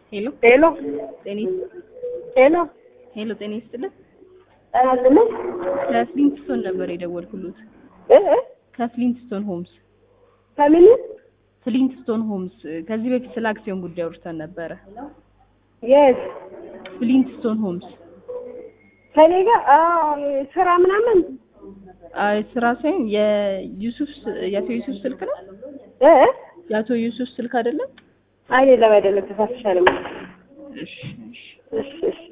ሄሎ ሄሎ ጤና ሄሎ ሄሎ ጤና ይስጥልን። ጠናልኝ ከፍሊንትስቶን ነበር የደወልኩሉት። እ እ ከፍሊንትስቶን ሆምስ ከምን ፍሊንትስቶን ሆምስ ከዚህ በፊት ስለ አክሲዮን ጉዳይ አውርተን ነበረ። የት ፍሊንትስቶን ሆምስ ከኔ ጋር አዎ ስራ ምናምን አይ ስራ ሳይሆን የዩሱፍ የአቶ ዩሱፍ ስልክ ነው። እ እ የአቶ ዩሱፍ ስልክ አይደለም። አይደለም አይደለም ተሳስቻለሁ እሺ እሺ እሺ እሺ